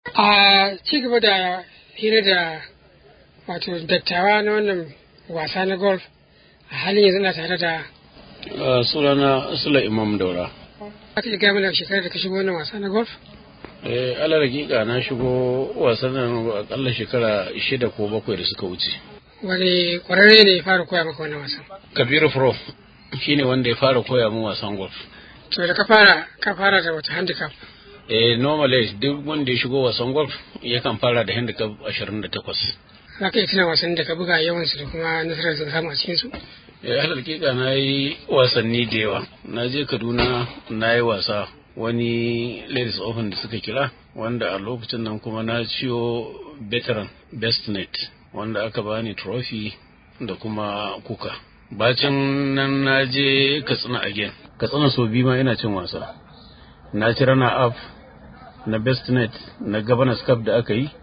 a ci gaba da hira da wato dattawa na wannan wasa na golf a halin yanzu na tare da sunana sula imam daura aka iya gaya shekarar da ka shigo wannan wasa na golf eh ala hakika na shigo wasan nan akalla shekara shida ko bakwai da suka wuce wani kwararre ne ya fara koya maka wannan wasan kabiru pro shine wanda ya fara koya min wasan golf to da ka fara ka fara da wata handicap eh normally duk wanda ya shigo wasan golf yakan fara da handicap 28 za ka iya tuna wasan da ka buga yawansu da kuma nasarar da samu a cikinsu eh alal hakika na yi wasanni da yawa na je kaduna na yi wasa wani ladies open da suka kira wanda a lokacin nan kuma na ciyo veteran best net wanda aka bani trophy da kuma kuka bacin nan na je katsina again katsina so biyu ma ina cin wasa na ci rana up na best net na governors cup da aka yi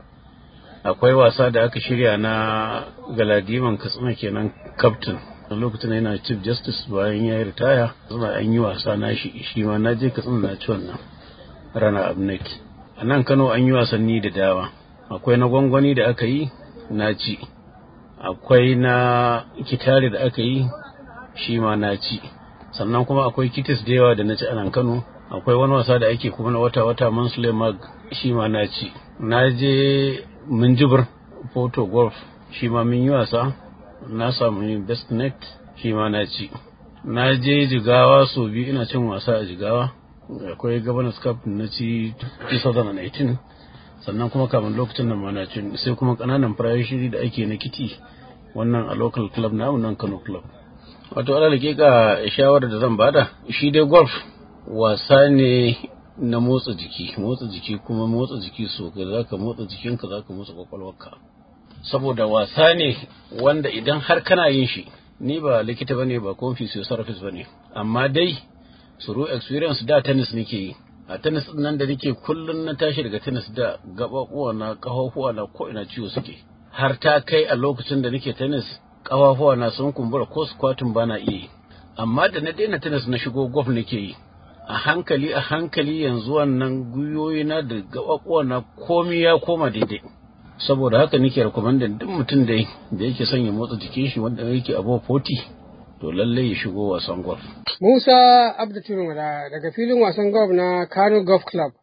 akwai wasa da aka shirya na galadiman katsina kenan captain a lokacin yana chief justice bayan ya yi ritaya suna an yi wasa na shi shi ma na je katsina na ci wannan rana abnet a nan kano an yi wasanni da dama akwai na gwangwani da aka yi na ci akwai na kitare da aka yi shi ma na ci sannan kuma akwai kitis da yawa da na ci a nan kano akwai wani wasa da ake kuma na wata-wata mansule mag shi ma na ci na je minjibir photo golf shi ma mun yi wasa na samu best net shi ma na ci na je jigawa sau biyu ina cin wasa a jigawa akwai governors cup na ci 2018 sannan kuma kamun lokacin nan ma na cin sai kuma kananan shiri da ake na kiti wannan a local club na nan kano club wato ala ga shawarar da zan bada shi dai golf wasa ne na motsa jiki motsa jiki kuma motsa jiki so ga zaka motsa jikinka zaka motsa kwakwalwarka saboda wasa ne wanda idan har kana yin shi ni ba likita bane ba kuma physiotherapist bane amma dai suru experience da tennis nake yi a tennis din nan da nake kullun na tashi daga tennis da gababuwa na kafafuwa na ko ina ciwo suke har ta kai a lokacin da nake tennis kafafuwa na sun kumbura ko squatting bana iya yi amma da na daina tennis na shigo golf nake yi a hankali a hankali yanzu wannan gwiwoyi na da gababuwa na komi ya koma daidai saboda haka nake recommending duk mutum da da yake son ya motsa jikin shi wanda yake above 40 to lallai ya shigo wasan golf Musa Abdu daga filin wasan golf na Kano Golf Club